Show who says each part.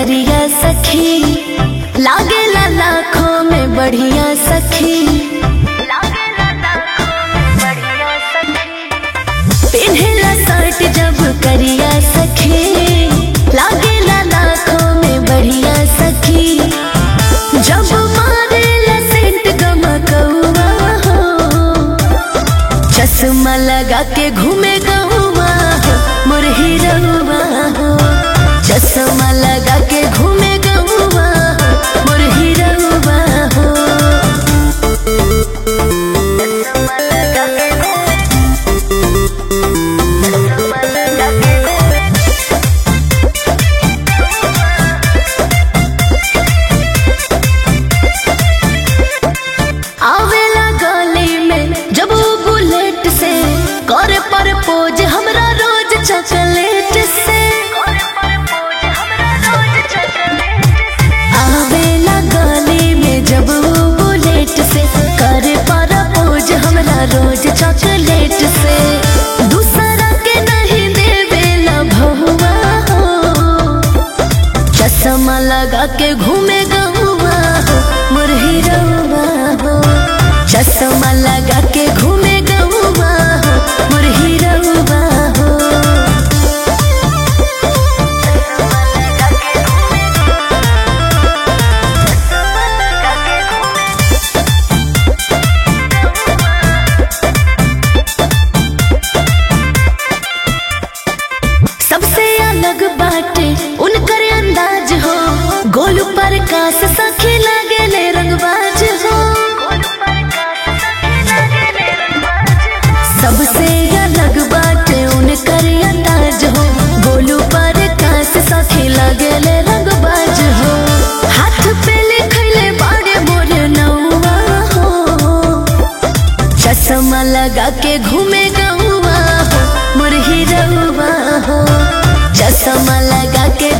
Speaker 1: करिया सखी लागेला लाखों में बढ़िया सखी पिन्हेला शर्ट जब करिया सखी लागेला लाखों में बढ़िया सखी जब मारेला सेंट गमकौआ हो चश्मा लगा के घूमे गौवा हो मुरही रउआ हो चश्मा लगा के घूमे गौवा हो मुरही रउआ हो आवेला गली में जब वो बुलेट से करे पर पोज हमरा रोज चॉकलेट से आवेला गली में जब वो बुलेट से करे पर पोज हमरा रोज चॉकलेट से दूसरा के नहीं देवेला भहुआ हो चश्मा लगा के घूमे गौवा हो मुरही रउआ हो चश्मा लगा के घूमे गौवा हो मुरही रउआ हो सबसे अलग बाटे उनकर अंदाज हो गोल पर कास सखी लागे ले रंगबाज हो सबसे अलग बाटे उनकर अंदाज हो गोलू पर कास सखी लागे ले रंगबाज हो हाथ पे लिखले बाड़े मोर नौवा हो चश्मा लगा के घूमे गौवा हो मुरही रउआ हो चश्मा लगा के